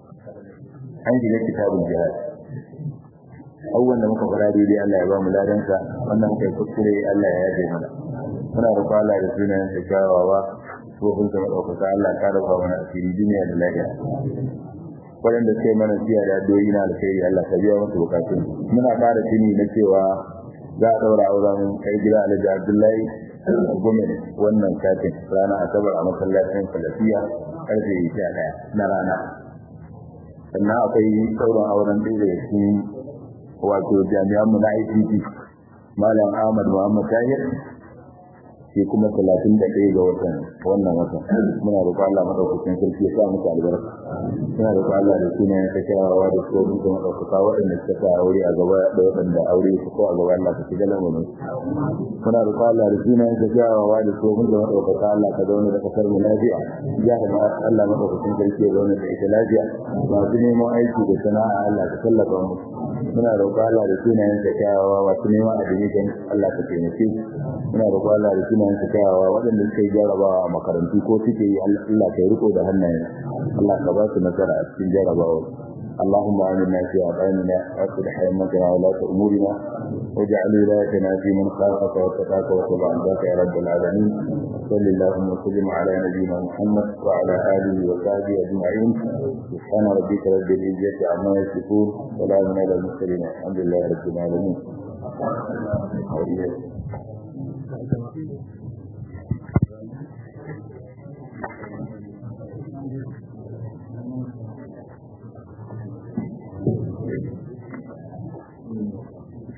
an shiga kitabul jihad abubuwan da muka fara daidai Allah ya ba mu ladansa wannan kai kuskure Allah ya yaje mana muna da kwala da sunayen da kyawawa tsohon da maɗaukaka Allah ka rufa mana asiri duniya da lafiya waɗanda suke mana siya da doyi na alkhairi Allah ka biya musu bukatun muna ƙara tuni na cewa za a ɗaura auren kai gida Alhaji Abdullahi Gumin wannan satin rana Asabar a masallacin Salafiya karfe 11 na rana sannan akwai sauran auren ɗaya daga cikin wato jami'anmu na ICT Malam Ahmad Muhammad Tahir shi kuma talatin da ɗaya ga watan wannan watan muna roƙo Allah madaukakin sarki ya sa muku albarka muna roƙo Allah da sunayen ta kyawawa da su muku madaukaka waɗanda suka sa aure a gaba da waɗanda aure su ko a gaba Allah ka shiga lamarin muna roƙo Allah da sunayen ta kyawawa da su muku madaukaka Allah ka zauna da kasar mu lafiya ya da ma Allah madaukakin sarki ya zauna da ita lafiya masu neman aiki da sana'a Allah ka tallafa mu muna roƙo Allah da sunayen ta kyawawa masu neman admission Allah ka taimake muna roƙo Allah da sunayen ta kyawawa waɗanda suka yi jarabawa a makarantu ko suke yi Allah ka riko da hannayen Allah ka ba su nasara a cikin jarabawa اللهم آمنا في أوطاننا وأصلح أئمتنا ولاة أمورنا واجعل ولايتنا في من خافك واتقاك واتبع عبادك يا رب العالمين صل اللهم وسلم على نبينا محمد وعلى آله وصحبه أجمعين سبحان ربك رب العزة عما يصفون سلام على المرسلين الحمد لله رب العالمين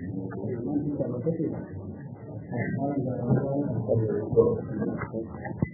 Thank you.